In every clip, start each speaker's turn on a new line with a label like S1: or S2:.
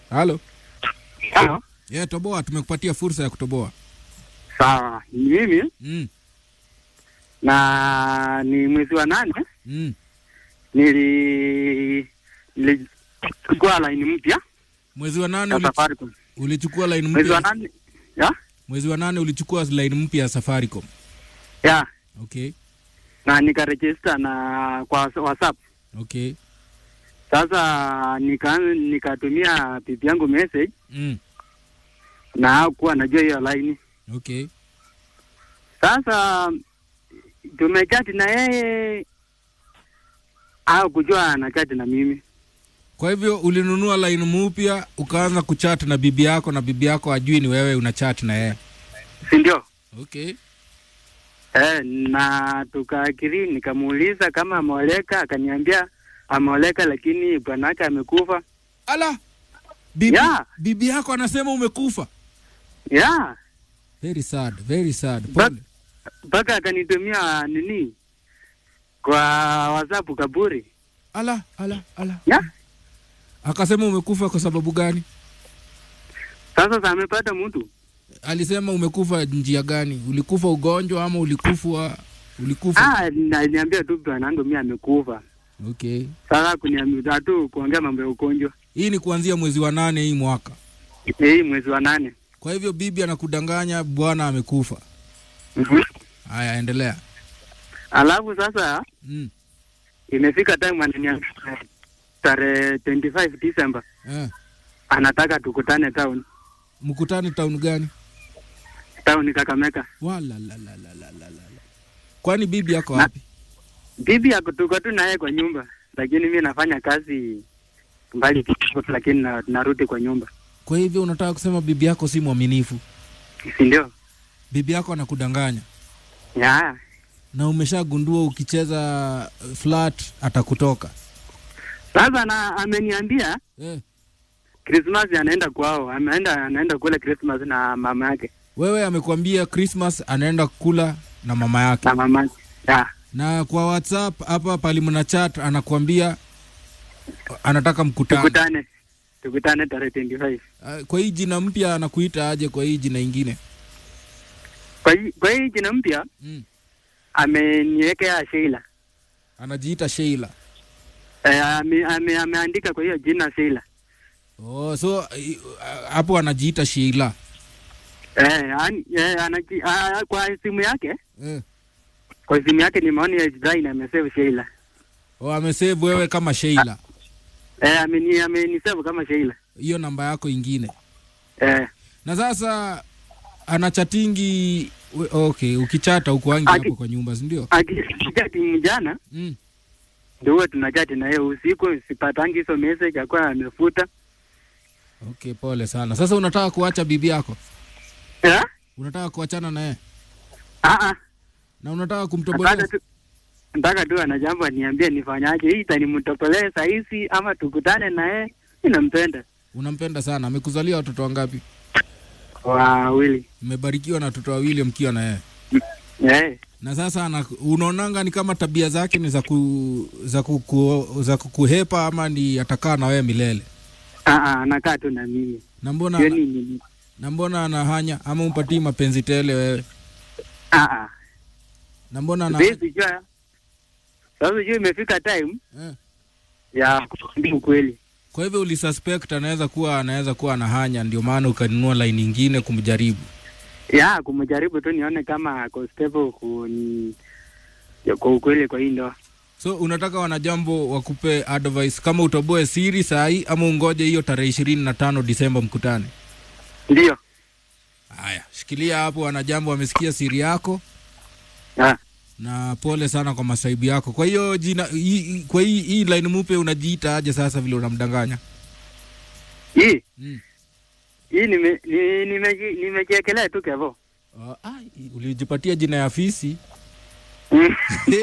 S1: Halo.
S2: Halo.
S1: Yeah, toboa, tumekupatia fursa ya kutoboa.
S2: Sawa, ni mimi
S1: Mm.
S2: na ni mwezi wa nane
S1: Mm.
S2: nili nilichukua laini mpya
S1: Mwezi wa nane
S2: ya
S1: uli,
S2: Safaricom.
S1: ulichukua line
S2: Mwezi wa
S1: mpya.
S2: nane ya
S1: Mwezi wa nane ulichukua line mpya ya Safaricom.
S2: ya
S1: Okay.
S2: na nikarejista na kwa WhatsApp.
S1: Okay.
S2: Sasa nika nikatumia bibi yangu message
S1: Mm.
S2: na hakuwa najua hiyo laini.
S1: Okay.
S2: Sasa tumechati na yeye au kujua anachati na mimi.
S1: Kwa hivyo ulinunua line mpya ukaanza kuchat na bibi yako na bibi yako ajui ni wewe una chat na yeye.
S2: si ndio?
S1: Okay.
S2: Eh, na tukaakiri, nikamuuliza kama ameoleka, akaniambia ameoleka, lakini bwanake amekufa.
S1: Ala. Bibi,
S2: Yeah.
S1: bibi yako anasema umekufa.
S2: Yeah,
S1: Very sad, very sad.
S2: But-
S1: Pole.
S2: mpaka akanitumia nini kwa WhatsApp kaburi.
S1: Ala, ala, ala.
S2: Yeah.
S1: Akasema umekufa kwa sababu gani?
S2: Sasa sasa amepata mtu
S1: Alisema umekufa njia gani? Ulikufa ugonjwa ama ulikufa ulikufa?
S2: ah, na- niambia tu bwanangu mimi amekufa.
S1: Okay.
S2: Sasa kuniambia tu kuongea mambo ya ugonjwa
S1: Hii ni kuanzia mwezi wa nane hii mwaka.
S2: hii mwezi wa nane.
S1: Kwa hivyo bibi anakudanganya bwana amekufa.
S2: Mhm.
S1: Haya, endelea.
S2: Alafu sasa
S1: Mm.
S2: imefika time ananiambia tarehe 25 December
S1: Eh.
S2: anataka tukutane town
S1: Mkutane town gani?
S2: town Kakamega.
S1: Wala la la la la la la. Kwani bibi yako
S2: Na-
S1: wapi?
S2: Bibi yako tuko tu naye kwa nyumba, lakini mi nafanya kazi mbali kidogo, lakini na, narudi kwa nyumba,
S1: Kwa hivyo unataka kusema bibi yako si mwaminifu?
S2: si ndio?
S1: Bibi yako anakudanganya
S2: Ya,
S1: na umeshagundua ukicheza uh, flat atakutoka.
S2: sasa na ameniambia
S1: Eh.
S2: Christmas anaenda kwao, ameenda anaenda kule Christmas na mama yake
S1: Wewe amekwambia Christmas anaenda kula na mama yake,
S2: na mama yake. Ya,
S1: na kwa WhatsApp hapa pali mna chat anakuambia anataka mkutano.
S2: tukutane tukutane tarehe 25.
S1: Uh, Kwa hii jina mpya anakuita aje? Kwa hii jina ingine
S2: Kwa hii kwa hii jina mpya
S1: mm.
S2: ameniwekea Sheila.
S1: anajiita Sheila.
S2: Eh, ame, ame, ameandika kwa hiyo jina Sheila.
S1: Oh, so i- uh, hapo anajiita Sheila.
S2: Eh, an, eh, anaji, ah, kwa simu yake
S1: Eh.
S2: kwa simu yake nimeona hiyo design amesave Sheila.
S1: Oh, amesave wewe kama Sheila,
S2: Eh, ameni amenisave kama Sheila.
S1: hiyo namba yako ingine.
S2: Eh,
S1: Na sasa anachatingi we- okay, ukichata ukuangi
S2: Aki-
S1: hapo kwa nyumba, si ndio?
S2: akijati mjana
S1: Mm.
S2: ndio huwa tunachati na yeye usiku, sipatangi hizo message akuwa amefuta.
S1: Okay, pole sana. Sasa unataka kuacha bibi yako,
S2: Eh?
S1: unataka kuachana na yeye
S2: Ah ah.
S1: na unataka kumtobolea
S2: Nataka tu nataka tu ana jambo aniambie nifanyaje. Hii itanimtopolee saa hizi ama tukutane na yeye. Mimi nampenda.
S1: unampenda sana. Amekuzalia watoto wangapi?
S2: Wawili.
S1: Mmebarikiwa na watoto wawili mkiwa na yeye.
S2: Eh.
S1: Na sasa ana, unaonanga ni kama tabia zake ni za ku, za kuku, za kukuhepa ama ni atakaa na wewe milele?
S2: Ah ah, anakaa tu na mimi.
S1: Na mbona
S2: Sio nini.
S1: na mbona anahanya ama umpatii mapenzi tele wewe?
S2: Ah ah.
S1: Na mbona ana
S2: Siwezi jua. Sasa jua imefika time
S1: eh.
S2: ya kuambia ukweli.
S1: Kwa hivyo ulisuspect anaweza kuwa anaweza kuwa anahanya, ndio maana ukanunua line nyingine kumjaribu.
S2: Ya kumjaribu tu nione kama ako stable kuni ya kwa ukweli kwa hii ndoa.
S1: So unataka wanajambo wakupe advice kama utoboe siri saa hii ama ungoje hiyo tarehe ishirini na tano Disemba mkutane?
S2: Ndio.
S1: Haya, shikilia hapo, wanajambo wamesikia siri yako
S2: Ah.
S1: na pole sana kwa masaibu yako. Kwa hiyo jina hii- hii- kwa hii hii line mupe unajiita aje sasa vile unamdanganya?
S2: Hii
S1: Mm.
S2: hii nime ni- nimeji- nimejiekelea tu kevo.
S1: Uh, ah, ulijipatia jina ya fisi
S2: Mm.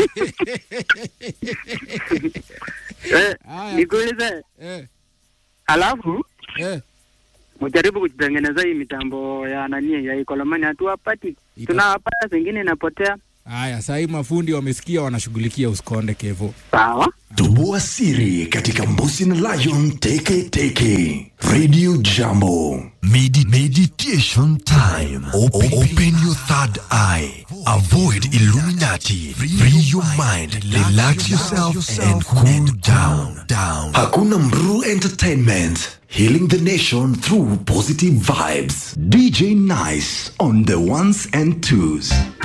S2: Eh,
S1: Haya.
S2: nikuulize
S1: eh,
S2: alafu
S1: eh.
S2: mjaribu kutengeneza hii mitambo ya nani ya ikolomani hatuwapati
S1: Ita-
S2: tunawapata zingine inapotea
S1: Haya, saa hii mafundi wamesikia, wanashughulikia, usikonde Kevo.
S2: sawa
S3: Toboa siri katika Mbusi na Lion Teke Teke. Radio Jambo.
S4: Medi- meditation time. Open, open your third eye. Avoid Illuminati. Free your mind. Relax yourself and cool down. Down.
S3: Hakuna Mru Entertainment. Healing the nation through positive vibes. DJ Nice on the ones and twos.